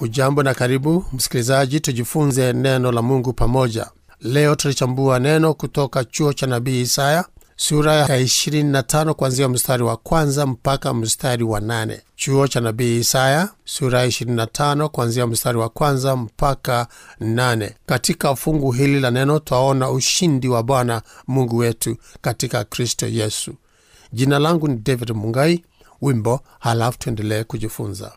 Ujambo na karibu msikilizaji, tujifunze neno la Mungu pamoja. Leo tulichambua neno kutoka chuo cha nabii Isaya sura ya 25 kuanzia mstari wa kwanza mpaka mstari wa nane. Chuo cha nabii Isaya sura ya 25 kuanzia mstari wa kwanza mpaka nane. Katika fungu hili la neno twaona ushindi wa Bwana Mungu wetu katika Kristo Yesu. Jina langu ni David Mungai. Wimbo halafu tuendelee kujifunza.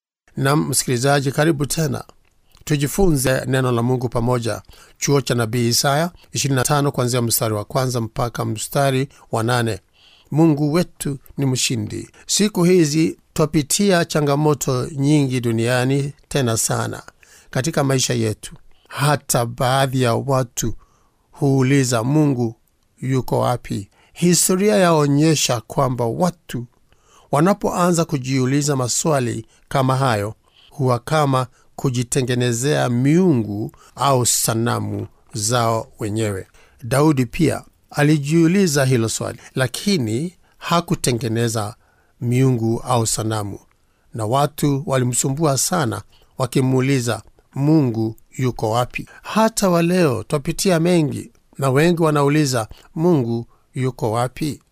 Nam msikilizaji, karibu tena tujifunze neno la Mungu pamoja. Chuo cha nabii Isaya 25 kuanzia mstari wa kwanza mpaka mstari wa nane. Mungu wetu ni mshindi. Siku hizi twapitia changamoto nyingi duniani, tena sana katika maisha yetu. Hata baadhi ya watu huuliza Mungu yuko wapi? Historia yaonyesha kwamba watu wanapoanza kujiuliza maswali kama hayo huwa kama kujitengenezea miungu au sanamu zao wenyewe. Daudi pia alijiuliza hilo swali, lakini hakutengeneza miungu au sanamu, na watu walimsumbua sana wakimuuliza Mungu yuko wapi? Hata wa leo twapitia mengi, na wengi wanauliza Mungu yuko wapi?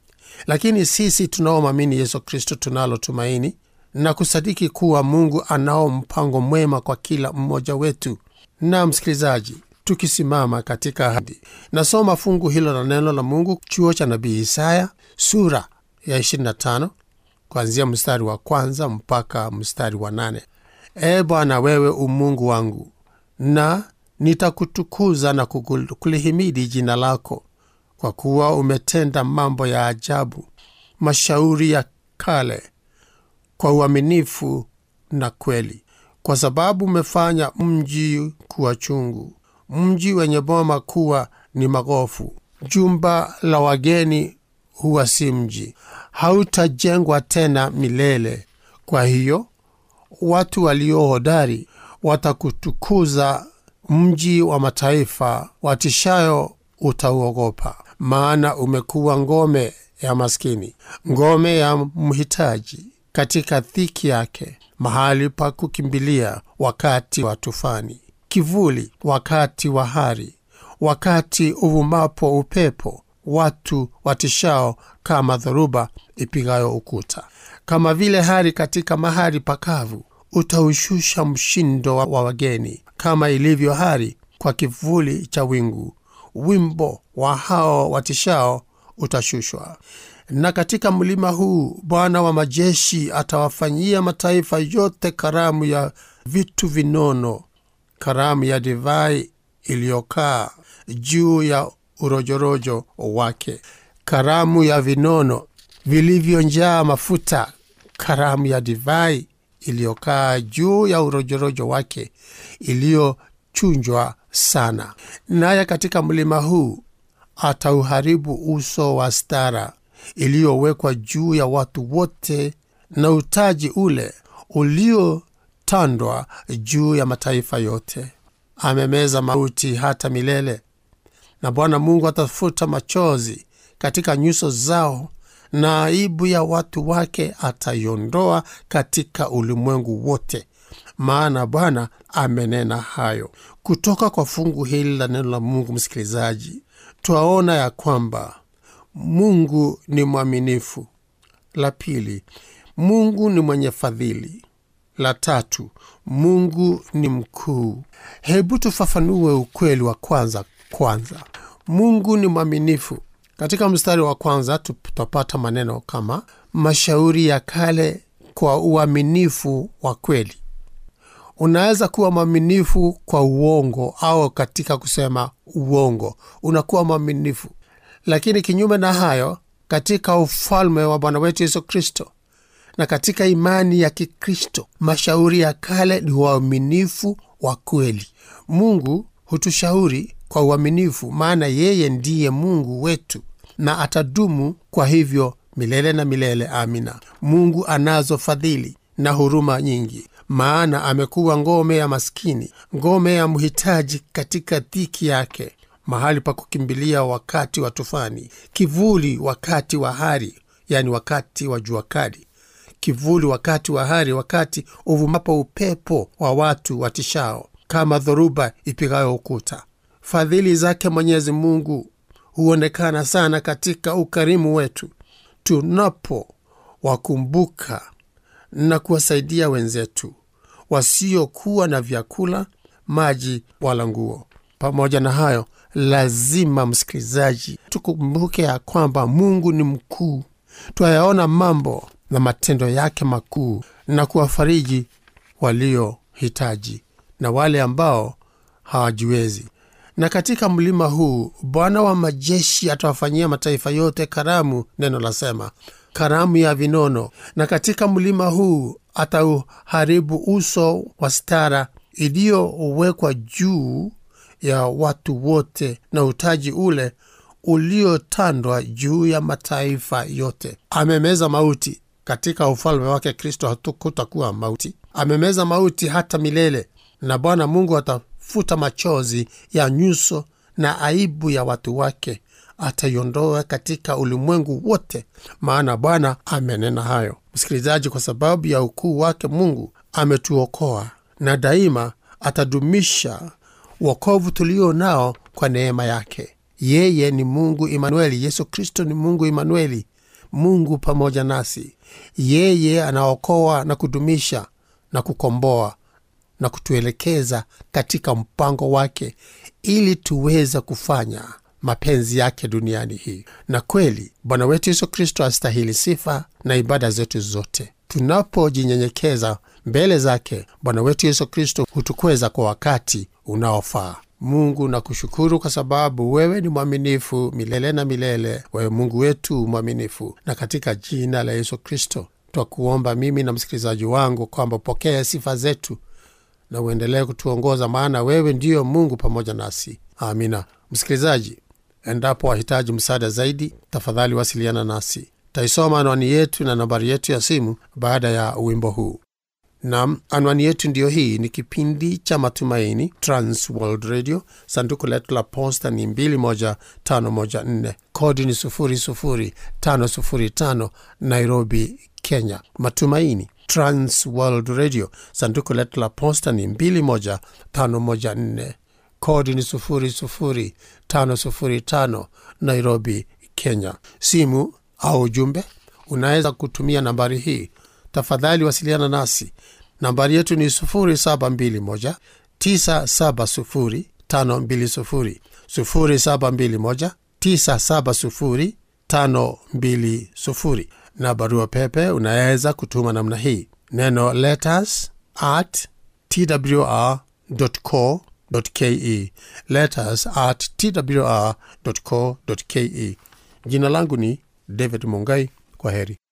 Lakini sisi tunaomwamini Yesu Kristo tunalo tumaini na kusadiki kuwa Mungu anao mpango mwema kwa kila mmoja wetu. Na msikilizaji, tukisimama katika ahadi, nasoma fungu hilo la neno la Mungu, chuo cha nabii Isaya sura ya 25 kuanzia mstari wa kwanza mpaka mstari wa nane. E Bwana, wewe umungu wangu, na nitakutukuza na kulihimidi jina lako kwa kuwa umetenda mambo ya ajabu, mashauri ya kale kwa uaminifu na kweli, kwa sababu umefanya mji kuwa chungu, mji wenye boma kuwa ni magofu. Jumba la wageni huwa si mji, hautajengwa tena milele. Kwa hiyo watu walio hodari watakutukuza, mji wa mataifa watishayo utauogopa. Maana umekuwa ngome ya maskini, ngome ya mhitaji katika dhiki yake, mahali pa kukimbilia wakati wa tufani, kivuli wakati wa hari, wakati uvumapo upepo, watu watishao kama dhoruba ipigayo ukuta. Kama vile hari katika mahali pakavu, utaushusha mshindo wa wageni, kama ilivyo hari kwa kivuli cha wingu wimbo wa hao watishao utashushwa. Na katika mlima huu Bwana wa majeshi atawafanyia mataifa yote karamu ya vitu vinono, karamu ya divai iliyokaa juu ya urojorojo wake, karamu ya vinono vilivyonjaa mafuta, karamu ya divai iliyokaa juu ya urojorojo wake, iliyochunjwa sana. Naye katika mlima huu atauharibu uso wa stara iliyowekwa juu ya watu wote, na utaji ule uliotandwa juu ya mataifa yote. Amemeza mauti hata milele, na Bwana Mungu atafuta machozi katika nyuso zao, na aibu ya watu wake ataiondoa katika ulimwengu wote maana Bwana amenena hayo. Kutoka kwa fungu hili la neno la Mungu, msikilizaji, twaona ya kwamba Mungu ni mwaminifu. La pili, Mungu ni mwenye fadhili. La tatu, Mungu ni mkuu. Hebu tufafanue ukweli wa kwanza kwanza. Mungu ni mwaminifu. Katika mstari wa kwanza tutapata maneno kama mashauri ya kale kwa uaminifu wa kweli. Unaweza kuwa mwaminifu kwa uongo au katika kusema uongo unakuwa mwaminifu, lakini kinyume na hayo, katika ufalme wa Bwana wetu Yesu Kristo na katika imani ya Kikristo, mashauri ya kale ni uaminifu wa kweli. Mungu hutushauri kwa uaminifu, maana yeye ndiye Mungu wetu na atadumu kwa hivyo milele na milele. Amina. Mungu anazo fadhili na huruma nyingi maana amekuwa ngome ya maskini, ngome ya mhitaji katika dhiki yake, mahali pa kukimbilia wakati wa tufani, kivuli wakati wa hari, yani wakati wa jua kali, kivuli wakati wa hari, wakati uvumapo upepo wa watu watishao, kama dhoruba ipigayo ukuta. Fadhili zake Mwenyezi Mungu huonekana sana katika ukarimu wetu tunapo wakumbuka na kuwasaidia wenzetu wasiokuwa na vyakula, maji wala nguo. Pamoja na hayo, lazima msikilizaji, tukumbuke ya kwamba Mungu ni mkuu. Twayaona mambo na matendo yake makuu na kuwafariji waliohitaji na wale ambao hawajiwezi. Na katika mlima huu Bwana wa majeshi atawafanyia mataifa yote karamu, neno lasema karamu ya vinono. Na katika mlima huu atauharibu uso wa stara iliyowekwa juu ya watu wote, na utaji ule uliotandwa juu ya mataifa yote. Amemeza mauti katika ufalme wake Kristo, hatukutakuwa mauti. Amemeza mauti hata milele, na Bwana Mungu atafuta machozi ya nyuso na aibu ya watu wake ataiondoa katika ulimwengu wote, maana Bwana amenena hayo. Msikilizaji, kwa sababu ya ukuu wake Mungu ametuokoa na daima atadumisha wokovu tulio nao kwa neema yake. Yeye ni Mungu Imanueli. Yesu Kristo ni Mungu Imanueli, Mungu pamoja nasi. Yeye anaokoa na kudumisha na kukomboa na kutuelekeza katika mpango wake ili tuweze kufanya mapenzi yake duniani hii. Na kweli Bwana wetu Yesu Kristo astahili sifa na ibada zetu zote. Tunapojinyenyekeza mbele zake, Bwana wetu Yesu Kristo hutukweza kwa wakati unaofaa. Mungu nakushukuru kwa sababu wewe ni mwaminifu milele na milele. Wewe Mungu wetu mwaminifu, na katika jina la Yesu Kristo twakuomba mimi na msikilizaji wangu kwamba pokea sifa zetu na uendelee kutuongoza, maana wewe ndiyo Mungu pamoja nasi. Amina. Msikilizaji, endapo wahitaji msaada zaidi, tafadhali wasiliana nasi. Taisoma anwani yetu na nambari yetu ya simu baada ya wimbo huu. Nam, anwani yetu ndiyo hii. Ni kipindi cha Matumaini, Trans World Radio. Sanduku letu la posta ni 21514 kodi ni 00505 Nairobi, Kenya. Matumaini, Trans World Radio. Sanduku letu la posta ni 21514 kodi ni 00505 Nairobi, Kenya. Simu au ujumbe unaweza kutumia nambari hii. Tafadhali wasiliana nasi. Nambari yetu ni 0721 970 520, 0721 970 520. Na barua pepe unaweza kutuma namna hii, neno letters at twr.co.ke, letters at twr.co.ke. Jina langu ni David Mungai. Kwa heri.